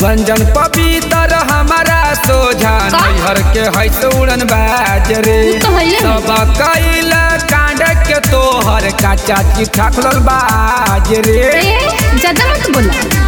बंजन पवित्र हमारा सोझा का? नैहर के है उड़न बाज रे उ तो हइले है। सब कैल कांड के तोहर का चाची ठाकुर बाज रे ए ज्यादा मत बोला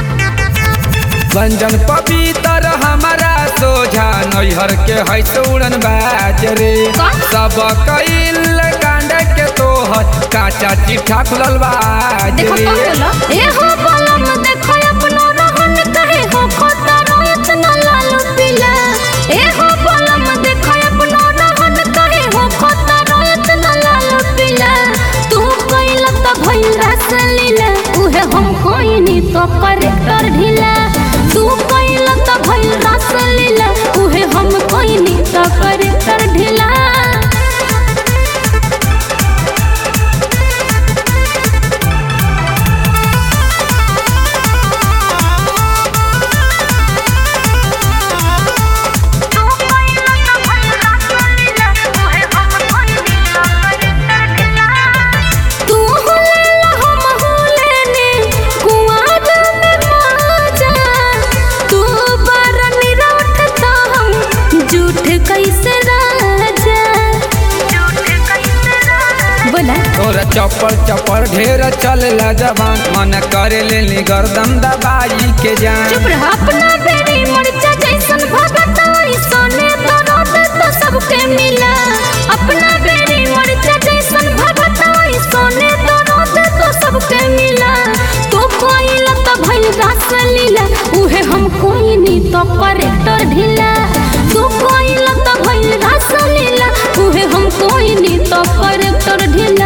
बंजन पवित्र हमारा सोझा नैहर के है उड़न बाज रे का? सब कैल कांड के तोहर का चाची ठाकुर बाज देखो रे कौन बोला ए हो बलम देखो अपनो रहन कहे हो खोता रोयत न लाल पीला ए हो बलम देखो अपनो रहन कहे हो खोता रोयत न लाल पीला तू कइल त भइल रस लीला उहे हम कोइनी तो करेक्टर ढीला तू कइल त भइल रस लीला उहे हम कोइनी तो करेक्टर ढीला तू हुलेला हम हुलेने कुआर में माजा तू बार निराटता हम झूठ कैसे राजा बोला तोरा चप्पल चप्पल ढेर चलेला जबान मन करे लेली गर्दन दबाई के जान चुप रह अपना बेरी मरचा जैसन भगता सोने दर्द तो सबके मिला अपना बेरी मरचा जैसन भगता सोने दर्द तो सबके मिला तो कोई लत भइल रस लीला उहे हम कोई नी तो करेक्टर ढीला तू कोई लत भइल रस लीला उहे हम कोई नी तो करेक्टर ढीला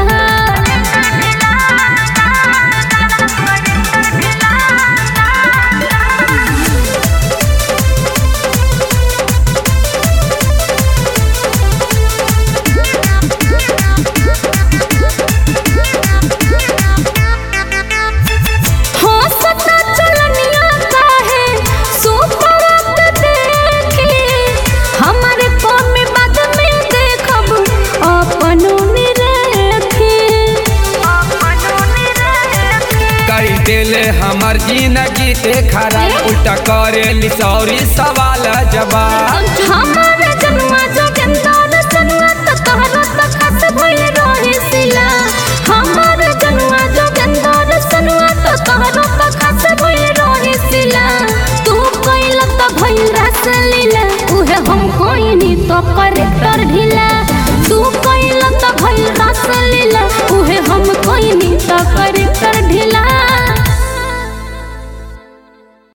हो सता चलनिया काहे सुपरत देखे हमारे कौम में बाद में देखब अपनों में रखे कई देले हमर जिंदगी ते खराब उल्टा करे ली सौरी सवाल जवाब हमारे जनुआ जोगेंद्र जनुआ त तहरा त खस भइल रहे सिला हमारे जनुआ जोगेंद्र जनुआ त तहरा त खस भइल रहे सिला तू कइल त भइल रस लीला उहे हम कोइनी तो कर